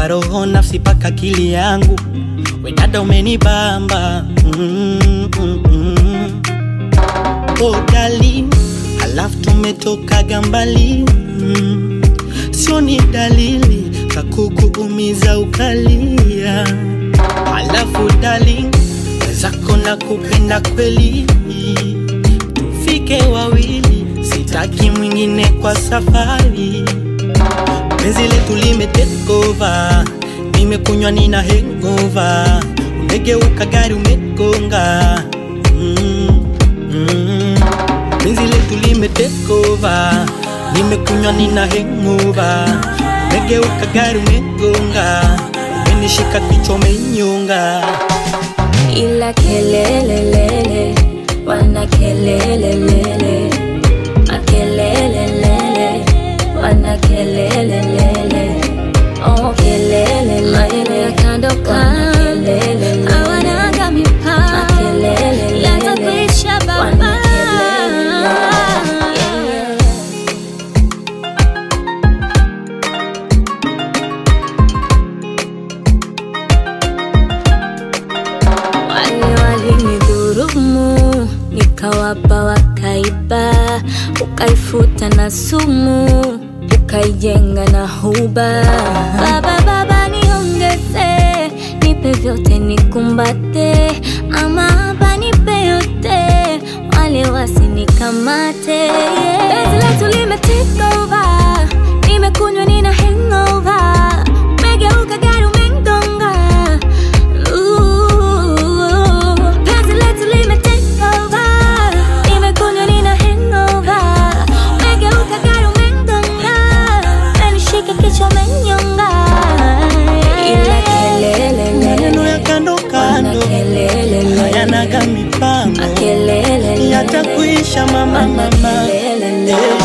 kwa roho nafsi paka akili yangu we dada umenibamba mm, mm, mm. Oh darling, halafu tumetokaga mbali mm. Sio ni dalili za kukuumiza ukalia. Halafu darling, wezako na kupenda kweli, tufike wawili, sitaki mwingine kwa safari. Penzi letu lime take over, nimekunywa nina hangover, umegeuka gari umegonga mm, mm. Penzi letu lime take over, nimekunywa nina hangover, umegeuka gari umegonga, umenishika kichwa umenyonga. ila kelelelele wana kelelelele makelelelele wana kelelelele oh kelele maneno ya kando kando hawanaga mipaka yatakuisha baba wale walinidhurumu nikawapa wakaiba ukaifuta na sumu ukaijenga na huba baba baba niongeze nipe vyote nikumbate ama hapa nipe yote wale wasinikamate Penzi letu lime take over nimekunywa nina hangover umegeuka gari umengonga Ooh, penzi letu lime take over. Nimekunywa nina hangover. Umegeuka gari umengonga. Umenishika kichwa umenyonga. Ila kelele, Maneno ya kando kando kelele, hayanaga mipango, makelele, yatakuisha mama mama. makelele. Eh.